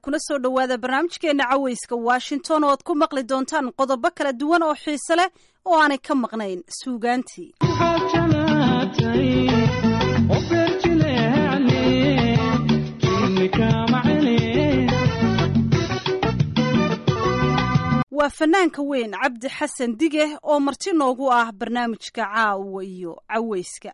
kuna soo dhowaada barnaamijkeena caweyska washington oo aad ku maqli doontaan qodobo kala duwan oo xiise leh oo aanay ka maqnayn suugaantii waa fanaanka weyn cabdi xasan dige oo marti noogu ah barnaamijka caawa iyo caweyska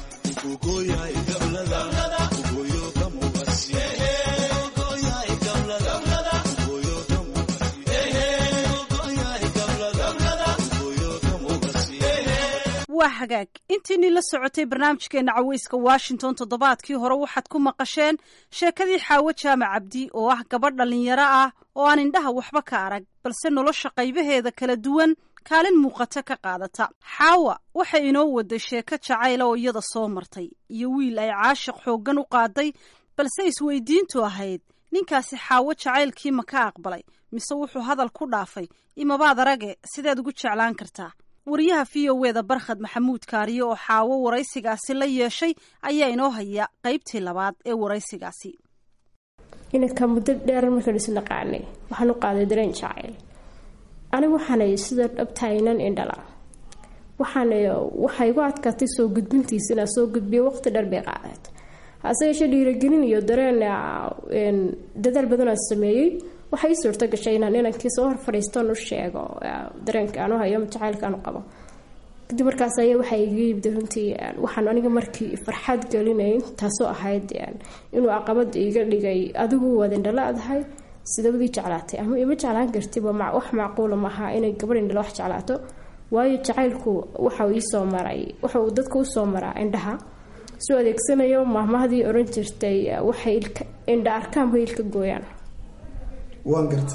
waa hagaag intiinii la socotay barnaamijkeena caweyska washington toddobaadkii hore waxaad ku maqasheen sheekadii xaawo jaamac cabdi oo ah gabadh dhallinyaro ah oo aan indhaha waxba ka arag balse nolosha qaybaheeda kala duwan kaalin muuqata ka qaadata xaawa waxay inoo waday sheeko jacayla oo iyada soo martay iyo wiil ay caashiq xooggan u qaaday balse isweydiintu ahayd ninkaasi xaawo jacaylkii ma ka aqbalay mise wuxuu hadal ku dhaafay imabaad arage sideed ugu jeclaan kartaa wariyaha v o eda barkhad maxamuud kaariye oo xaawo waraysigaasi la yeeshay ayaa inoo haya qaybtii labaad ee waraysigaasi inanka muddo dheer markaan isu naqaanay waxaan u qaaday dareen jacayl anigu waxaanay sida dhabtaynan indhala waxaan waxay igu adkaatay soo gudbintiisa inaan soo gudbiyo waqti dheer bay qaadeed hase yeeshee dhiiragelin iyo dareen dadaal badanaan sameeyey waxay ii suurto gashay inaan inankii soo hor fadhiistoon u sheego dareenka aanu hayo jacaylka aanu qabo kadib markaas ayaa waxaa iga yimid runtii waxaan aniga markii farxad gelinayn taasoo ahayd inuu caqabad iga dhigay adigu waad indhala adahay sidabadii jeclaatay ama ima jeclaan kartiba wax macquula maaha inay gabadh indhala wax jeclaato waayo jacaylku waxau iisoo maray waxa uu dadka usoo maraa indhaha soo adeegsanayo mahmahdii oran jirtay waxay indha arkaanba ilka gooyaan waan garta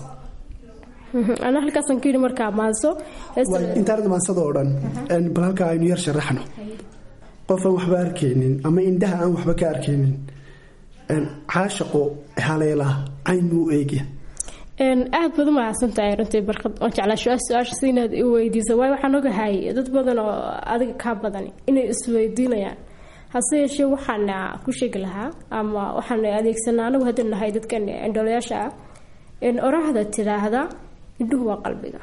ana halkaasaan ka yidhi markaa maanso intaanad maansada oo dhan bal halkaa aynu yar sharaxno qof aan waxba arkaynin ama indhaha aan waxba ka arkaynin caashaqo haleelaa cayn buu eegya aad baad u mahadsantahay runtii barkad oon jeclaa su-aasha si inaad i weydiiso waayo waxaan ogahay dad badan oo adiga kaa badan inay isweydiinayaan hase yeeshee waxaana ku sheegi lahaa ama waxaan adeegsanaa anagu haddii nahay dadkan indhoolayaasha ah oraahda tidaahda indhuhu waa qalbiga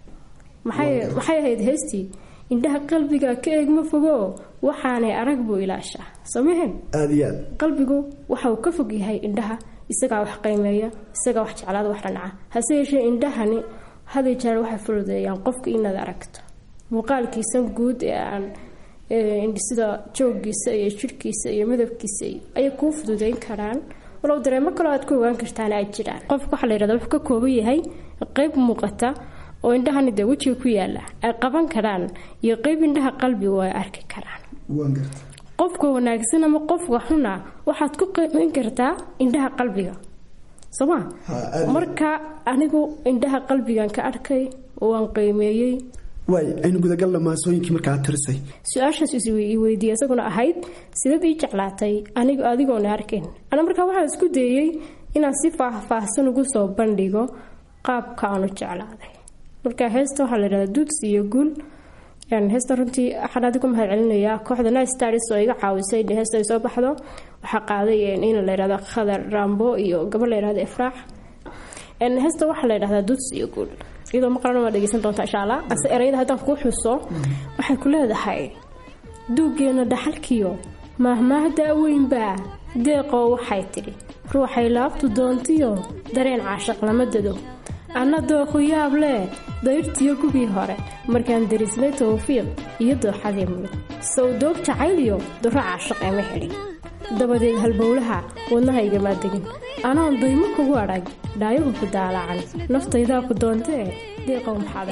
maxay ahayd heystii indhaha qalbiga ka eegma fogo waxaanay arag buu ilaashaa samehen aada iyo aad qalbigu waxa uu ka fog yahay indhaha isagaa wax qiimeeya isagaa wax jeclaada wax dhanaca hase yeeshee indhahani haday jeer waxay fududeeyaan qofka inaad aragto muuqaalkiisa guud ee aan sida joogiisa iyo jirhkiisa iyo midabkiisa ayay kuu fududeyn karaan walow dareemo kaloo aad ku ogaan kartaan ay jiraan qofka waxaa la yihahda wuxuu ka kooban yahay qeyb muuqata oo indhahani dee wejiga ku yaala ay qaban karaan iyo qeyb indhaha qalbigu ay arki karaan waan garta qofka wanaagsan ama qofka xuna waxaad ku qiimeyn kartaa indhaha qalbiga sooma marka anigu indhaha qalbigan ka arkay waan qiimeeyey waay aynu gudagalna maasooyinkii markaa tirisay su-aashaas is weydiiya isaguna ahayd sidaad ii jeclaatay anigu adigoona arkayn ana markaa waxaan isku dayey inaan si faahfaahsan ugu soo bandhigo qaabka aanu jeclaaday marka heesta waxaa la yihahdaa duudsi iyo guul heesta runtii waxaan adigu mahad celinayaa kooxda night stars oo iga caawisay in heesta ay soo baxdo waxaa qaaday in la yihahdo khadar rambo iyo gabar la yihahdo ifraax heesta waxaa la yidhahdaa duudsi iyo guul iyadoo maqlan waa dhegeysan doonta insha allah ase erayada haddaan kuu xuso waxay ku leedahay duuggeena dhaxalkiyo maahmaahda weynbaa deeqoo waxay tidhi ruuxay laabtu doontiyo dareen caashaq lama dado anna dooqu yaab leh dayrtiyo gubii hore markaan darisnay tawfiiq iyo dooxadii mulug sow doog jacaylyo duro caashaq ema helin dabadeed halbowlaha wadnahaygamaa degin anoon daymo kugu adhag dhaayuhu ku daalacan naftaydaa ku doontee deeqow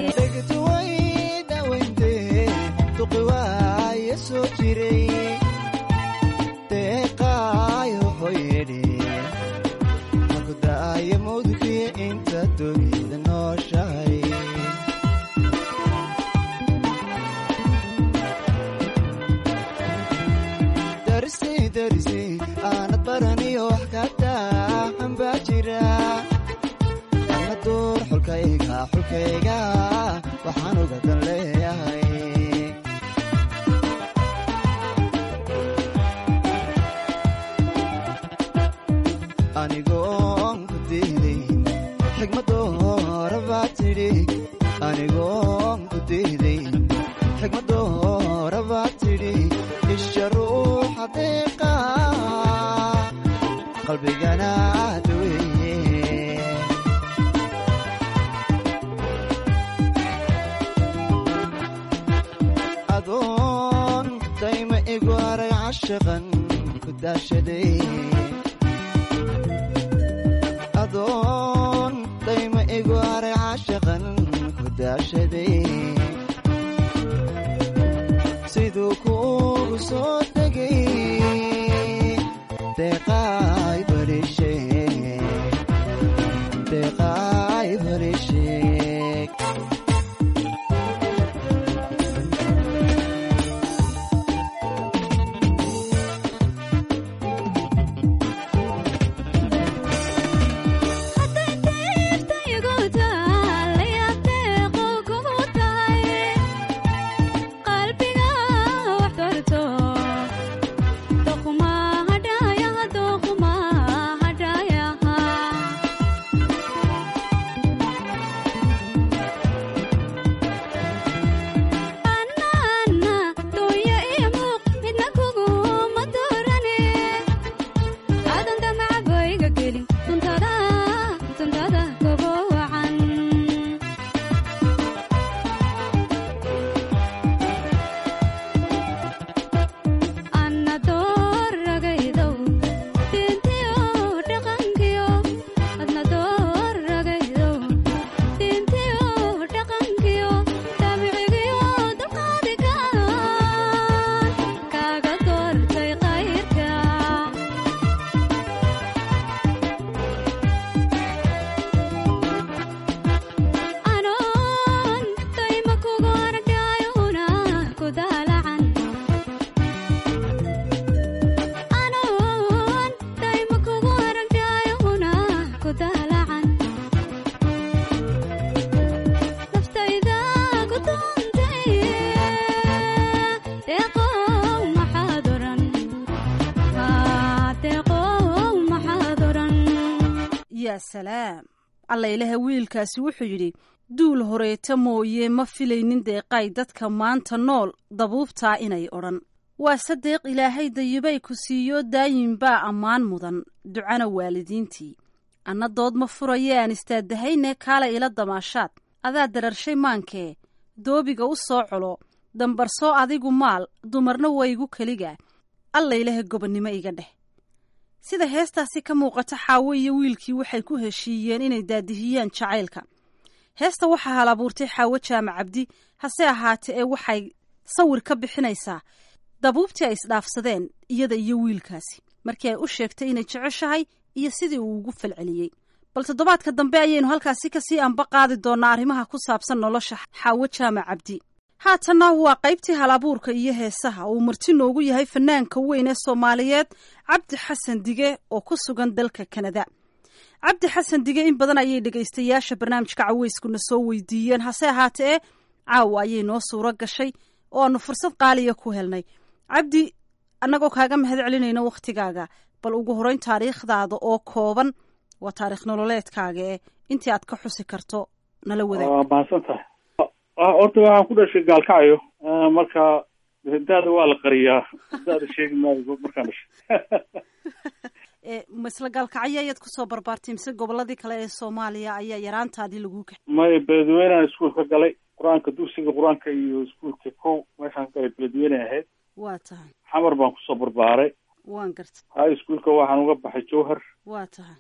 aanad baraniyo wax ka daahan baa jira ana duur xulkayga xulkayga waxaan uga dan leeyahay anigoon ku diiday anigoon ku diiday xigmadoora baa tidhi isha ruuxa deeqa qalbigana daweeye adoon dayma igu arag cashaqan ku daashaday adoon dayma igu arag cashaqan ku daashaday siduu kuugu soo degay deeqaay barisheeg deeqaay barisheeg yaa salaam alla ilaha wiilkaasi wuxuu yidhi duul horeeta mooye ma filaynin deeqay dadka maanta nool dabuubtaa inay odhan waa sadeeq ilaahay dayibay ku siiyo daayin baa ammaan mudan ducana waalidiintii anna dood ma furaye aan istaadahayne kaala ila damaashaad adaa dararshay maankee doobiga u soo colo dambarsoo adigu maal dumarna waygu keliga alla ilaha gobonnimo iga dheh sida heestaasi ka muuqata xaawo iyo wiilkii waxay ku heshiiyeen inay daadihiyaan jacaylka heesta waxaa hal abuurtay xaawo jaamac cabdi hase ahaatee ee waxay sawir ka bixinaysaa dabuubtii ay isdhaafsadeen iyada iyo wiilkaasi markii ay u sheegtay inay jeceshahay iyo sidii uu ugu falceliyey bal toddobaadka dambe ayaynu halkaasi kasii anba qaadi doonaa arrimaha ku saabsan nolosha xaawo jaamac cabdi haatanna waa qaybtii hal abuurka iyo heesaha uu marti noogu yahay fanaanka weyn ee soomaaliyeed cabdi xasan dige oo ku sugan dalka kanada cabdi xasan dige in badan ayay dhegaystayaasha barnaamijka caweyskuna soo weydiiyeen hase ahaatee caawa ayay noo suuro gashay oo aanu fursad qaaliya ku helnay cabdi annagoo kaaga mahad celinayno wakhtigaaga bal ugu horeyn taariikhdaada oo kooban waa taarikh nololeedkaaga ee intii aad ka xusi karto nala wadaag waa mahadsan tahay horta waxaan ku dhashay gaalkacyo marka daada waa la qariyaa daada sheegi maayo markaan dhashay masla gaalkacyo ayaad kusoo barbaartay mise goboladii kale ee soomaaliya ayaa yaraantaadii lagu kaxay maya beledweynean iskuol ka galay qur-aanka dugsiga qur-aanka iyo iskuolka kow meeshaan ka galay beledweyne ahayd waa tahay xamar baan kusoo barbaaray waan gartay high schoolka waxaan uga baxay jowhar waa tahay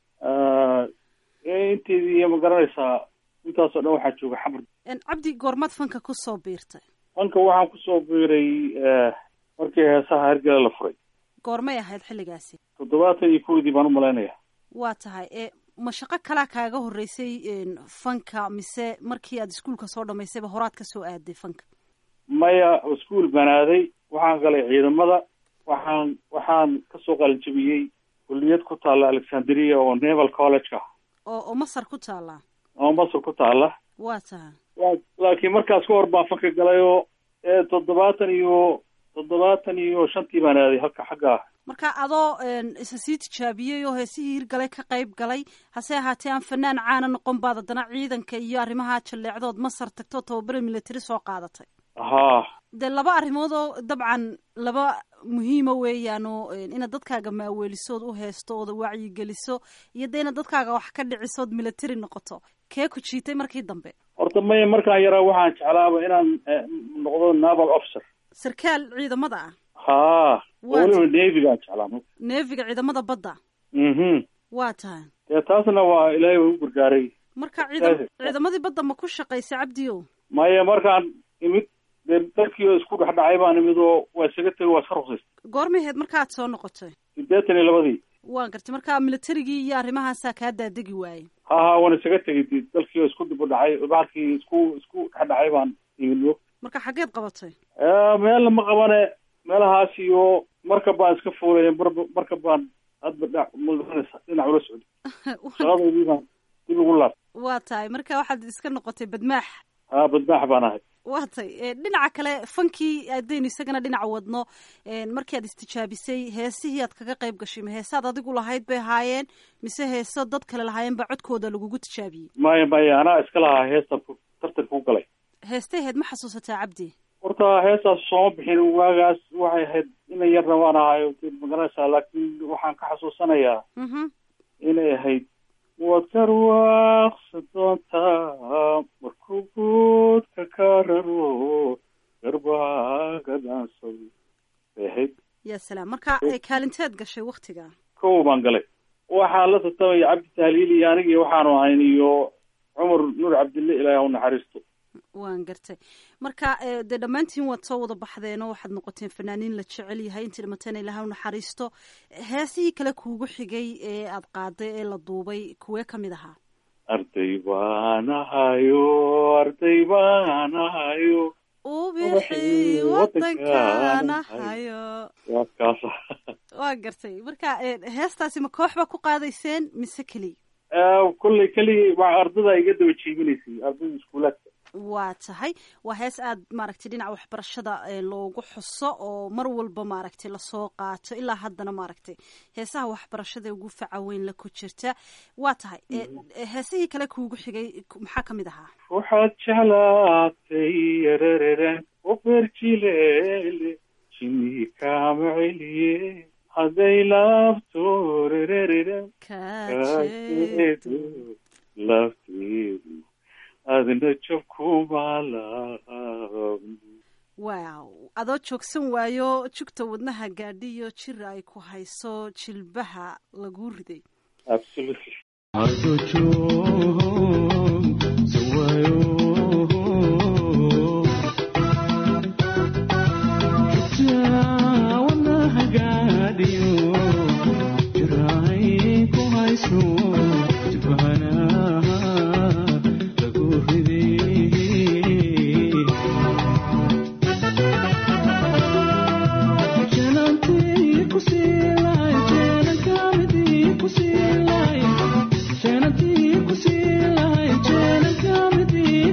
inteedii iyo ma garanaysaa intaasoo dhan waxaa jooga xamar cabdi goormaad fanka kusoo biirtay fanka waxaan kusoo biiray markii heesaha hergele la furay goormay ahayd xilligaasi toddobaatan iyo kowdii baan umalaynaya waa tahay e ma shaqo kalaa kaaga horreysay fanka mise markii aad iskuolka soo dhamaysayba horaad ka soo aaday fanka maya iskuol banaaday waxaan galay ciidamada waxaan waxaan kasoo qalinjabiyey kulliyad ku taalla alexandria oo naval college ah oo oo masar ku taallaa oo masar ku taalla waa tahay laakiin markaas ka hor baan fanka galay oo ee toddobaatan iyo toddobaatan iyo shantii baan aaday halka xagga ah marka adoo isa sii tijaabiyey oo heesihii hirgalay ka qayb galay hase ahaatee aan fanaan caana noqon baad haddana ciidanka iyo arrimaha jalleecdood masar tagto tababare military soo qaadatay haa dee laba arrimood oo dabcan laba muhiima weeyaan oo inaad dadkaaga maaweelisood u heesto ooda wacyigeliso iyo dee inaad dadkaaga wax ka dhicisood military noqoto kee ku jiitay markii dambe horta maya markaan yaraa waxaan jeclaaba inaan noqdo naval officer sarkaal ciidamada ah haa weliba nevigaan jeclaa neefiga ciidamada badda mhm waa tahay dee taasna waa ilaahay waa u gargaaray marka ciidam ciidamadii badda ma ku shaqaysay cabdiyo maya markaan imid dee dalkii oo isku dhexdhacay baan imid oo waa isaga tegay waa iska ruqsaystay goormay ahayd markaad soo noqotay siddeetan iyo labadii waan gartay marka militarigii iyo arrimahaasaa kaa daadegi waayey ha ha waan isaga tegay d dalkii oo isku dib u dhacay bahalkii isku isku dhexdhacay baan imid marka xaggeed qabatay meelna ma qabane meelahaas iyo markab baan iska fuulay mar markab baan hadba dhinac mudanaysa dhinac ula socday shaqadeydii baan dib ugu laab waa tahay marka waxaad iska noqotay badmaax haa badmaax baan ahay waa tay dhinaca kale fankii adaynu isagana dhinaca wadno markii aad istijaabisay heesihii aad kaga qayb gashay ma heesaad adigu lahayd bay ahaayeen mise heeso dad kale lahaayeen baa codkooda lagugu tijaabiyey maya maya anaa iska lahaa heestan tartanka ku galay heestay ahayd ma xasuusataa cabdi horta heestaas sooma bixin waagaas waxay ahayd ina yarna waan ahayo magaranaysaa laakiin waxaan ka xasuusanayaa inay ahayd waad karwaaqsa doontaa markuu guudka ka raro garbaaga dhaansay bay ahayd ya salaam marka kaalinteed gashay waktiga kow baan galay waxaan la tartamaya cabdi tahliil iyo anigii waxaanu ahayn iyo cumar nuur cabdille ilaahi ha u naxariisto waan gartay marka dee dhammaantiin waad soo wada baxdeenoo waxaad noqoteen fanaaniin la jecel yahay intii dhimateen ilaha u naxariisto heesihii kale kuugu xigay ee aad qaaday ee la duubay kuwee kamid ahaa arday baan ahayo arday baan ahayo ubixi wadankaan ahayo waa kaasa waa gartay marka heestaasi ma koox baa ku qaadayseen mise keliya kolley keligii waa ardada iga daba jiibinaysay ardada iskuulaadka waa tahay waa hees aad maaragtay dhinaca waxbarashada loogu xuso oo mar walba maaragtay lasoo qaato ilaa haddana maaragtay heesaha waxbarashada ugu faca weyn la ku jirta waa tahay heesihii kale kuugu xigay maxaa kamid ahaa waxaad jeclaatay yarararen oberjilele jini kaama celiye hadday laabto rerereren kajeedo lafteedu adna jabkumaalaab wow adoo joogsan waayo jugta wadnaha gaadhiyo jir ay ku hayso jilbaha lagu riday absolutely Thank you.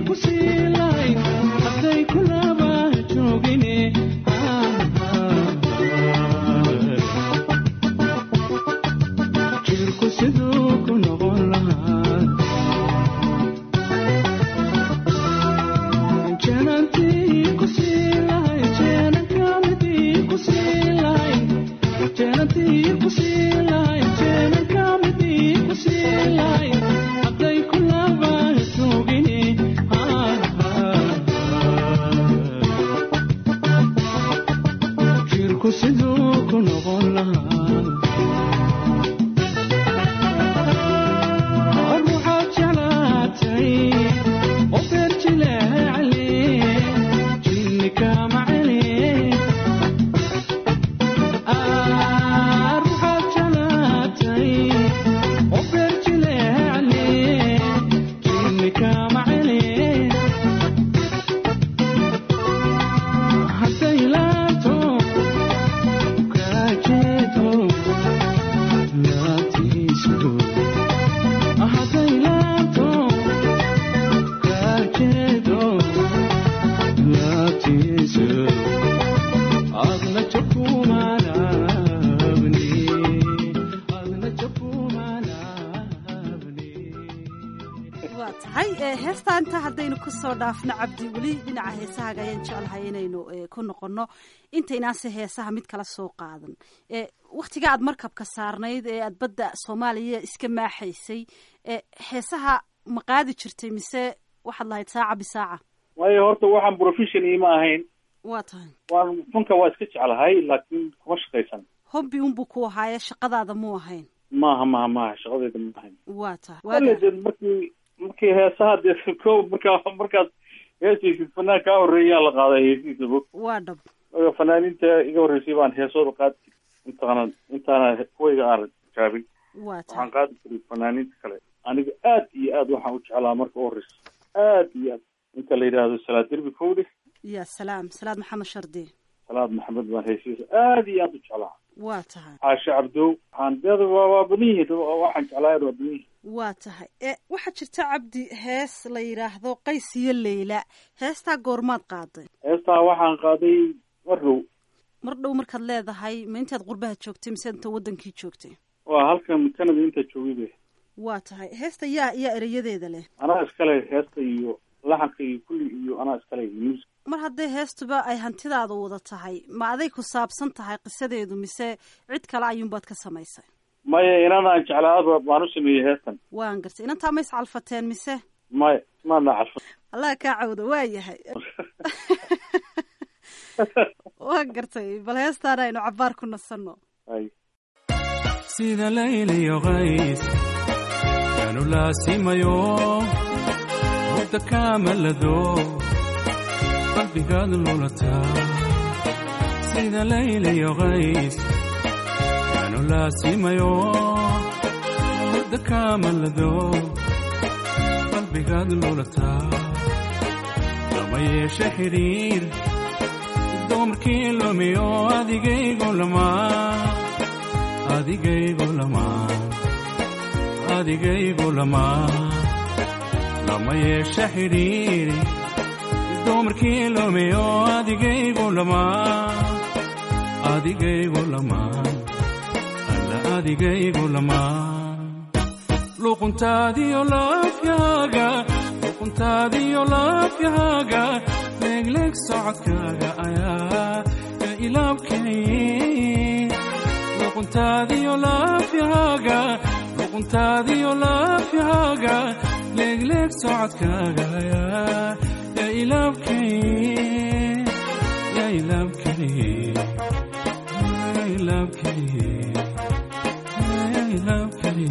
kusoo dhaafno cabdi weli dhinaca heesahaga ayaan jeclahay inaynu ku noqonno intaynaase heesaha mid kala soo qaadan wakhtiga aad markabka saarnayd ee aad badda soomaaliya iska maaxaysay heesaha ma qaadi jirtay mise waxaad lahayd saaca bisaaca waayo horta waxaan profession iima ahayn waa tahay waan funka waa iska jeclahay laakiin kuma shaqaysan hobbi unbuu ku ahaaye shaqadaada mu ahayn maaha maaha maaha shaqadayda ma ahayn waa tahay wale de markii markii heesaha dee ko markaa markaad heesaysid fanaan kaa horreeyaa la qaaday heesihiisa bog waa dhab fanaaniinta iga horreysay baan heesooda qaadi jiray intaana intaana kuwayga aan jaabin waa tahay waxaan qaadi jiray fanaaniinta kale aniga aad iyo aad waxaan u jeclaa marka u horreysa aad iyo aad inta la yidhaahdo salaad derbi kowdhe ya salaam salaad maxamed shardi salaad maxamed baan heesihiisa aad iyo aad u jeclaa waa tahay caashe cabdow waxaan deeda waa waa badan yihiin waxaan jeclaa waa badan yihiin waa tahay e waxaa jirta cabdi hees la yidhaahdo qays iyo leyla heestaa goormaad qaaday heestaa waxaan qaaday mar dhow mar dhow markaad leedahay ma intaad qurbaha joogtay mise inta wadankii joogtay waa halkan canada inta joogay be waa tahay heesta yaa yaa ereyadeeda leh anaa iskale heesta iyo laxanka iyo kulli iyo anaa iskale music mar hadday heestuba ay hantidaada wada tahay ma aday ku saabsan tahay qisadeedu mise cid kale ayuunbaad ka samaysay maya inanaan jeclaaba baan u sameeyey heestan waan gartay inantaa ma iscalfateen mise maya maadna calfa allah kaa cawda waa yahay waan gartay bal heestaana aynu cabbaar ku nasanno ay sida layliyo qays yaanu laasimayo hurda kaamalado qalbigaad lulataa sida layliyo qays yaanu laasimayo hurda kaamalado qalbigaad lulataa lama yeeshe xidhiir dumarkii lumiyo adigaygu lamaa adigaygu lamaa adigaygu lamaa lama yeeshe xidhiiri dumarkii lumiyo adigaygu lamaa adigaygu lamaa alla adigaygu lamaa luquntaadiyo laafyaaga luquntaadiyo laafyaaga leegleeg socodkaaga ayaa ya ilaabkay luquntaadiyo laafyaaga luquntaadiyo laafyaaga leegleeg socodkaaga ayaa ya ilaabkay ya ilaabkay ya ilaabkay ya ilaabkay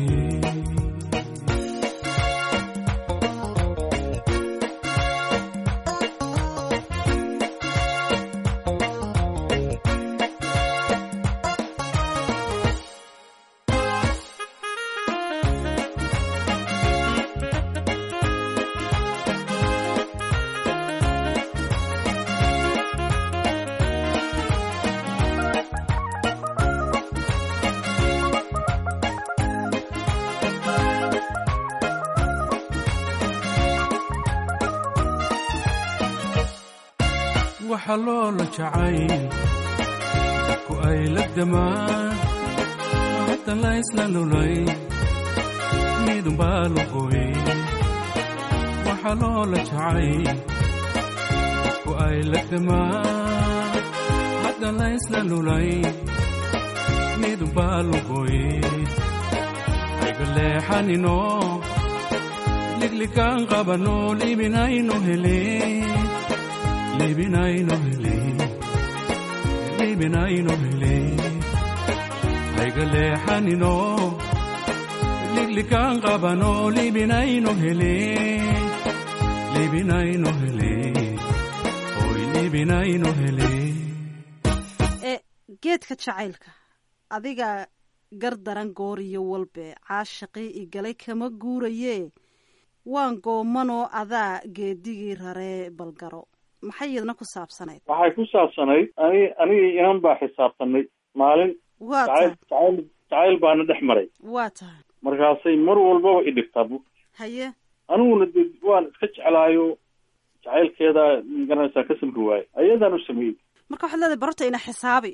waxa loola jacayl dadku ay la damaan haddan la isla lulay midunbaa lugoy waxa loola jacayl dadku ay la damaan haddan la isla lulay midunbaa lugoy ayga leexanino liglikaan qabano libinayno helin libinayno hele libinayno hele hayga leexanino liglikaan qabano libinayno hele libinayno hele oy libinayno hele ee geedka jacaylka adiga gar daran goor iyo walbe caashaqii igalay kama guurayee waan goomanoo adaa geedigii raree balgaro maxay iyadna ku saabsanayd waxay ku saabsanayd ani anigii inan baa xisaabtanay maalin waa jacayl tahay jacayl jacayl baana dhex maray waa tahay markaasay mar walbaba i dhigtaa bu haye aniguna de waan iska jeclaayo jacaylkeeda magaranaysaa ka samri waaye ayadaan u sameeyey marka waxaad leedahay barorta ina xisaabi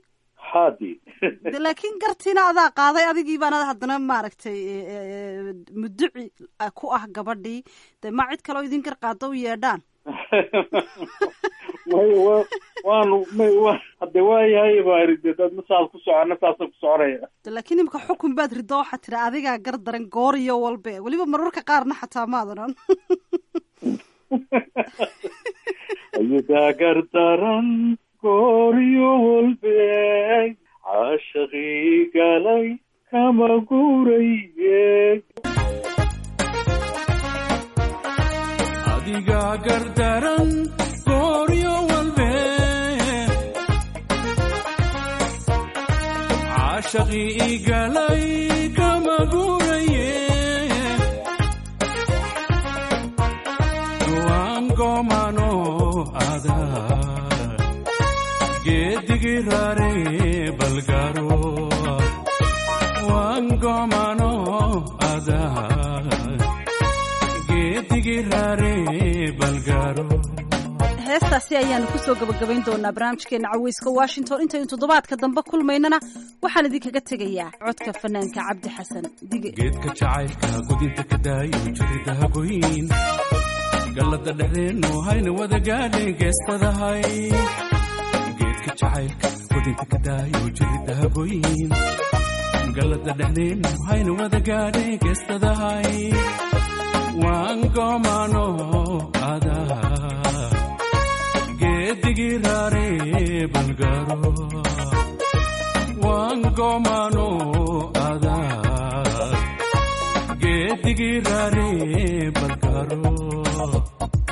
haadi de laakiin gartiina adaa qaaday adigii baana haddana maaragtay muduci ku ah gabadhii de ma cid kaloo idin gar qaado u yeedhaan may wa waanu may wa hadde waayahay baa iri de dad masaas ku socona saasa ku soconaya de laakiin imika xukun baad rido waxaa tiri adigaa gar daran goor iyo walbe weliba mararka qaarna xataa maadanan ayadaa gar daran gooryo walbe caashaqii galay kama guuraye adigaa gardaran gooryo walbe caashaqii igalay kama guuraye waan goomano ada geedigii raare balgaro waan goomano ada geedigii raare balgaro heestaasi ayaanu kusoo gabagabayn doonaa barnaamijkeena caweyska washington intaynu toddobaadka dambe kulmaynana waxaan idinkaga tegayaa codka fanaanka cabdi xasan dige geedka jacaylka gudinta ka daayo jiridaha goyn gallada dhexdeennu hayna wada gaadhay geestadahay geedka jacaylka gudinta ka daayo jiridaha goyn gallada dhexdeennu hayna wada gaadhay geestadahay waan goomano adaa geedigii raare balgaro waan goomano adaa geedigii raare balgaro